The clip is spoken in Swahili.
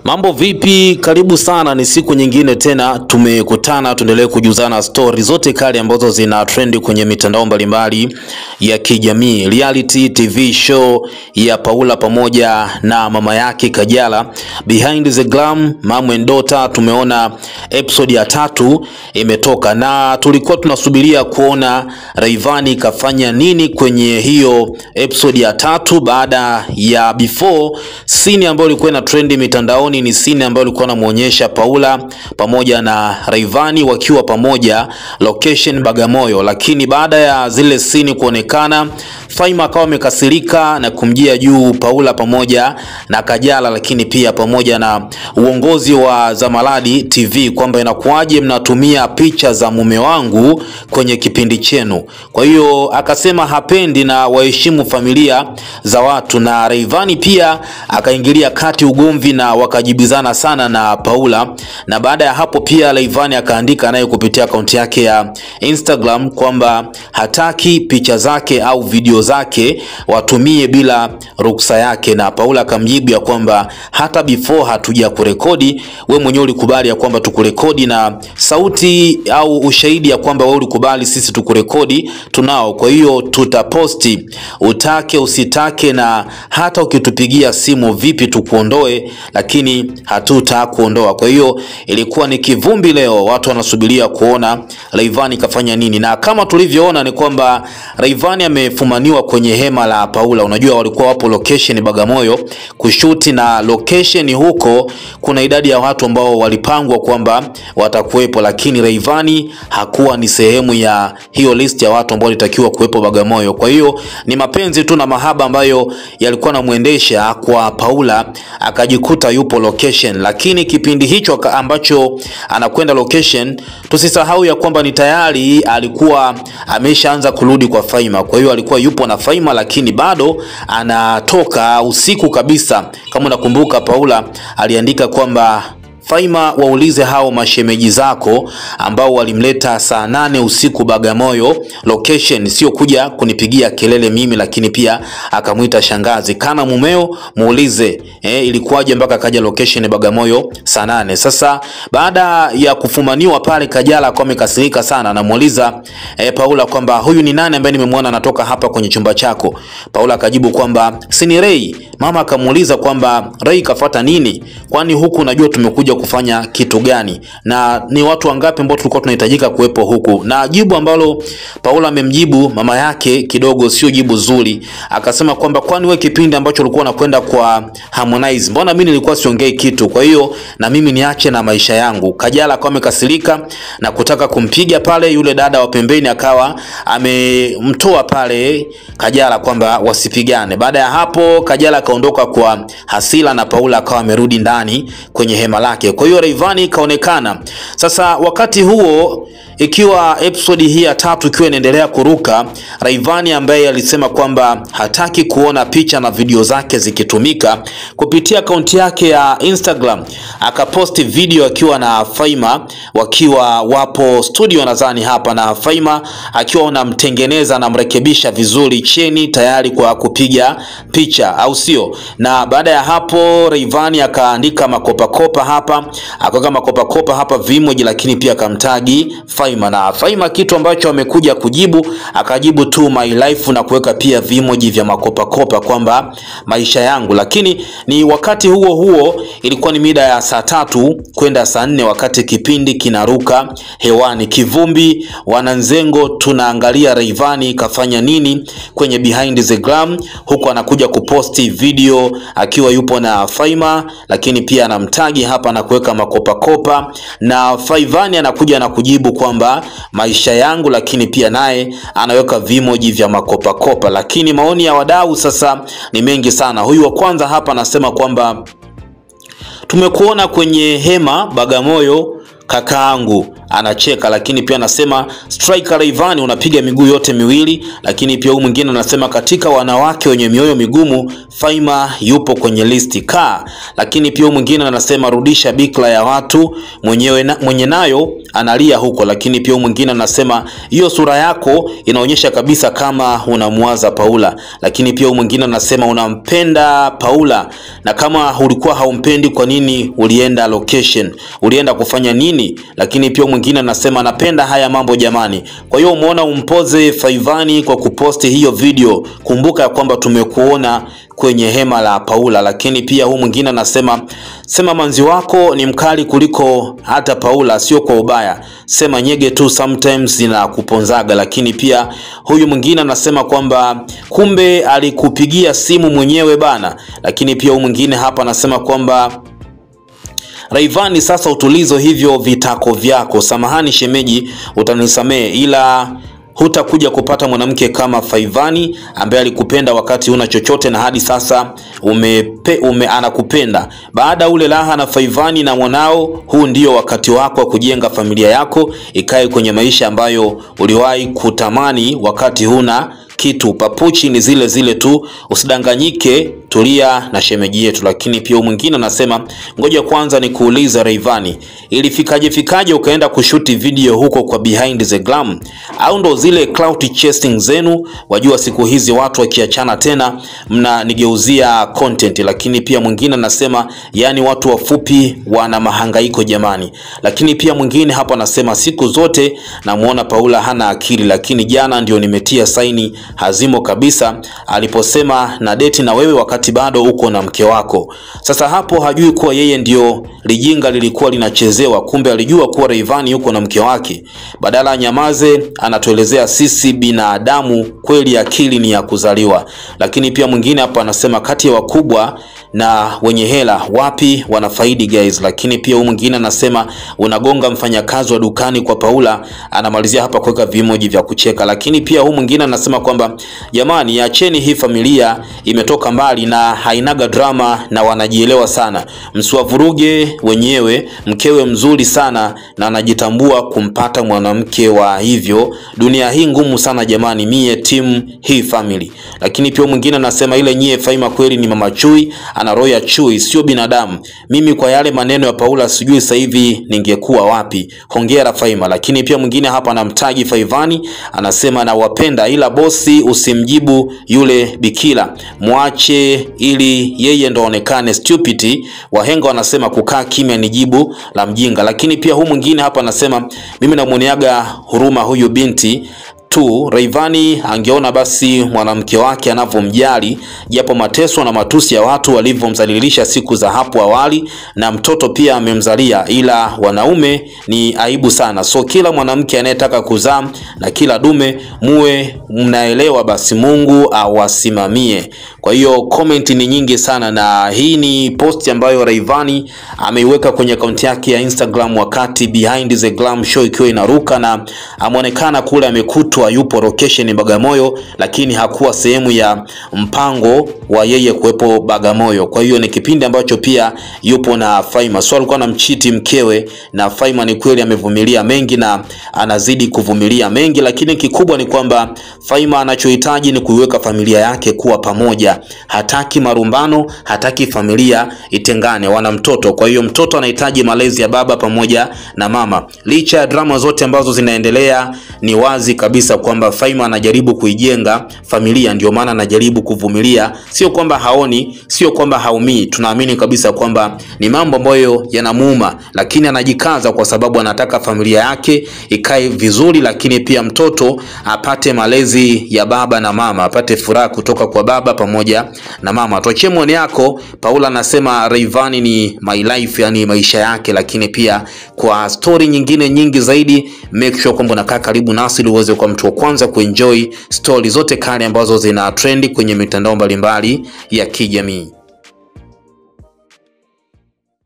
Mambo vipi? Karibu sana, ni siku nyingine tena tumekutana, tuendelee kujuzana stori zote kali ambazo zina trendi kwenye mitandao mbalimbali ya kijamii. Reality TV show ya Paula pamoja na mama yake Kajala, Behind the Glam, Mom and Daughter, tumeona episode ya tatu imetoka na tulikuwa tunasubiria kuona Rayvanny kafanya nini kwenye hiyo episode ya tatu baada ya before scene ambayo ilikuwa ina trendi mitandaoni ni scene ambayo ilikuwa inamuonyesha Paula pamoja na Rayvanny wakiwa pamoja location Bagamoyo, lakini baada ya zile scene kuonekana, Faima akawa amekasirika na kumjia juu Paula pamoja na Kajala, lakini pia pamoja na uongozi wa Zamaladi TV kwamba inakuwaje mnatumia picha za mume wangu kwenye kipindi chenu. Kwa hiyo akasema hapendi na waheshimu familia za watu, na Rayvanny pia akaingilia kati ugomvi na wakajibizana sana na Paula, na baada ya hapo pia Rayvanny akaandika naye kupitia akaunti yake ya Instagram kwamba hataki picha zake au video zake watumie bila ruksa yake, na Paula akamjibu ya kwamba hata before hatuja kurekodi, we mwenyewe ulikubali ya kwamba tukurekodi na sauti au ushahidi ya kwamba wewe ulikubali sisi tukurekodi tunao. Kwa hiyo tutaposti, utake usitake, na hata ukitupigia simu vipi tukuondoe, lakini hatutakuondoa. Kwa hiyo ilikuwa ni kivumbi leo, watu wanasubiria kuona Rayvanny kafanya nini, na kama tulivyoona ni kwamba Rayvanny amefumaniwa kwenye hema la Paula. Unajua walikuwa wapo location Bagamoyo kushuti, na location huko kuna idadi ya watu ambao walipangwa kwamba watakuwepo, lakini Rayvanny hakuwa ni sehemu ya hiyo list ya watu ambao walitakiwa kuwepo Bagamoyo. Kwa hiyo ni mapenzi tu na mahaba ambayo yalikuwa namwendesha kwa Paula, akajikuta yupo location, lakini kipindi hicho ambacho anakwenda location, tusisahau ya kwamba ni tayari alikuwa ameshaanza kurudi kwa Faima. Kwa hiyo alikuwa yupo na Faima, lakini bado anatoka usiku kabisa. Kama unakumbuka, Paula aliandika kwamba Faima, waulize hao mashemeji zako ambao walimleta saa nane usiku Bagamoyo location, sio kuja kunipigia kelele mimi, lakini pia akamwita shangazi kana mumeo, muulize eh, ilikuwaje mpaka kaja location Bagamoyo saa nane. Sasa baada ya kufumaniwa pale, Kajala akawa amekasirika sana, anamuuliza eh, Paula kwamba huyu ni nani ambaye nimemwona anatoka hapa kwenye chumba chako. Paula akajibu kwamba si ni Ray. Mama akamuuliza kwamba Ray kafuata nini, kwani huku unajua tumekuja kufanya kitu gani na ni watu wangapi ambao tulikuwa tunahitajika kuwepo huku? Na jibu ambalo Paula amemjibu mama yake kidogo sio jibu zuri. Akasema kwamba kwani wewe kipindi ambacho ulikuwa unakwenda kwa Harmonize, mbona mimi nilikuwa siongei kitu? Kwa hiyo na mimi niache na maisha yangu. Kajala akawa amekasirika na kutaka kumpiga pale, yule dada wa pembeni akawa amemtoa pale Kajala kwamba wasipigane. Baada ya hapo Kajala akaondoka kwa hasira na Paula akawa amerudi ndani kwenye hema lake. Kwa hiyo Rayvanny kaonekana sasa. Wakati huo ikiwa episodi hii ya tatu ikiwa inaendelea kuruka, Rayvanny ambaye alisema kwamba hataki kuona picha na video zake zikitumika, kupitia akaunti yake ya Instagram akaposti video akiwa na Faima wakiwa wapo studio nadhani hapa, na Faima akiwa anamtengeneza anamrekebisha vizuri cheni tayari kwa kupiga picha, au sio? Na baada ya hapo Rayvanny akaandika makopakopa hapa akaweka makopakopa hapa vimoji, lakini pia akamtagi Faima na Faima, kitu ambacho amekuja kujibu akajibu tu my life na kuweka pia vimoji vya makopakopa kwamba maisha yangu. Lakini ni wakati huo huo, ilikuwa ni mida ya saa tatu kwenda saa nne wakati kipindi kinaruka hewani, kivumbi wananzengo, tunaangalia Rayvanny kafanya nini kwenye behind the glam, huku anakuja kuposti video akiwa yupo na Faima, lakini pia anamtagi hapa na kuweka makopakopa na Rayvanny anakuja na kujibu kwamba maisha yangu, lakini pia naye anaweka vimoji vya makopakopa. Lakini maoni ya wadau sasa ni mengi sana. Huyu wa kwanza hapa anasema kwamba tumekuona kwenye hema Bagamoyo kakaangu, anacheka, lakini pia anasema striker Rayvanny unapiga miguu yote miwili, lakini pia huyu mwingine anasema katika wanawake wenye mioyo migumu Faima yupo kwenye listi ka, lakini pia huyu mwingine anasema rudisha bikla ya watu mwenyewe na, mwenye nayo analia huko, lakini pia huyu mwingine anasema hiyo sura yako inaonyesha kabisa kama unamwaza Paula, lakini pia huyu mwingine anasema unampenda Paula na kama ulikuwa haumpendi kwa nini ulienda location, ulienda kufanya nini? Lakini pia mwingine anasema anapenda haya mambo jamani. Kwa hiyo umeona umpoze Faivani kwa kuposti hiyo video, kumbuka ya kwamba tumekuona kwenye hema la Paula. Lakini pia huu mwingine anasema sema manzi wako ni mkali kuliko hata Paula, sio kwa ubaya, sema nyege tu sometimes zinakuponzaga. Lakini pia huyu mwingine anasema kwamba kumbe alikupigia simu mwenyewe bana. Lakini pia huyu mwingine hapa anasema kwamba Rayvanny, sasa utulizo hivyo vitako vyako. Samahani shemeji, utanisamehe ila hutakuja kupata mwanamke kama Faivani ambaye alikupenda wakati una chochote na hadi sasa umepe, ume, anakupenda. Baada ule raha na Faivani na mwanao, huu ndio wakati wako wa kujenga familia yako ikae kwenye maisha ambayo uliwahi kutamani wakati huna kitu. Papuchi ni zile zile tu, usidanganyike, tulia na shemeji yetu. Lakini pia mwingine anasema ngoja kwanza nikuuliza Rayvanny, ilifikaje fikaje ukaenda kushuti video huko kwa behind the glam, au ndo zile clout chasing zenu? Wajua siku hizi watu wakiachana tena mnanigeuzia content. Lakini pia mwingine anasema yani watu wafupi wana mahangaiko jamani. Lakini pia mwingine hapa anasema siku zote namuona Paula hana akili, lakini jana ndio nimetia saini hazimo kabisa aliposema na deti na wewe wakati bado uko na mke wako. Sasa hapo hajui kuwa yeye ndio lijinga lilikuwa linachezewa, kumbe alijua kuwa Rayvanny yuko na mke wake. Badala anyamaze, anatuelezea sisi binadamu kweli akili ni ya kuzaliwa. Lakini pia mwingine hapa anasema kati ya wakubwa na wenye hela wapi wanafaidi guys. Lakini pia huyu mwingine anasema unagonga mfanyakazi wa dukani kwa Paula, anamalizia hapa kuweka vimoji vya kucheka. Lakini pia huyu mwingine anasema kwamba jamani, acheni hii familia imetoka mbali na hainaga drama na wanajielewa sana, msiwavuruge wenyewe. Mkewe mzuri sana na anajitambua kumpata mwanamke wa hivyo. Dunia hii ngumu sana jamani, mie timu hii family. Lakini pia mwingine anasema ile nyie Faima kweli ni mama chui ana roho ya chui, sio binadamu. Mimi kwa yale maneno ya Paula sijui sasa hivi ningekuwa wapi. Hongera Faima. Lakini pia mwingine hapa anamtaji Faivani, anasema nawapenda, ila bosi usimjibu yule bikila, mwache ili yeye ndo aonekane stupid. Wahenga wanasema kukaa kimya ni jibu la mjinga. Lakini pia huu mwingine hapa anasema mimi namwoneaga huruma huyu binti tu Rayvanny angeona basi mwanamke wake anavyomjali, japo mateso na matusi ya watu walivyomdhalilisha siku za hapo awali, na mtoto pia amemzalia, ila wanaume ni aibu sana. So kila mwanamke anayetaka kuzaa na kila dume muwe mnaelewa, basi Mungu awasimamie. Kwa hiyo comment ni nyingi sana, na hii ni post ambayo Rayvanny ameiweka kwenye akaunti yake ya Instagram wakati Behind the Glam show ikiwa inaruka, na ameonekana kule amekutwa yupo location Bagamoyo, lakini hakuwa sehemu ya mpango wa yeye kuwepo Bagamoyo. Kwa hiyo ni kipindi ambacho pia yupo na Faima, so alikuwa anamchiti mkewe, na Faima ni kweli amevumilia mengi na anazidi kuvumilia mengi, lakini kikubwa ni kwamba Faima anachohitaji ni kuiweka familia yake kuwa pamoja. Hataki marumbano, hataki familia itengane, wana mtoto. Kwa hiyo mtoto anahitaji malezi ya baba pamoja na mama. Licha ya drama zote ambazo zinaendelea, ni wazi kabisa kwamba Faima anajaribu kuijenga familia, ndio maana anajaribu kuvumilia. Sio kwamba haoni, sio kwamba haumii. Tunaamini kabisa kwamba ni mambo ambayo yanamuuma, lakini anajikaza kwa sababu anataka familia yake ikae vizuri, lakini pia mtoto apate malezi ya baba na mama, apate furaha kutoka kwa baba pamoja na mama. Tuachie maoni yako. Paula anasema Rayvanny ni my life, yani maisha yake, lakini pia kwa stori nyingine nyingi zaidi, make sure kwamba unakaa karibu nasi ili uweze kuwa mtu wa kwanza kuenjoy stori zote kali ambazo zina trendi kwenye mitandao mbalimbali ya kijamii.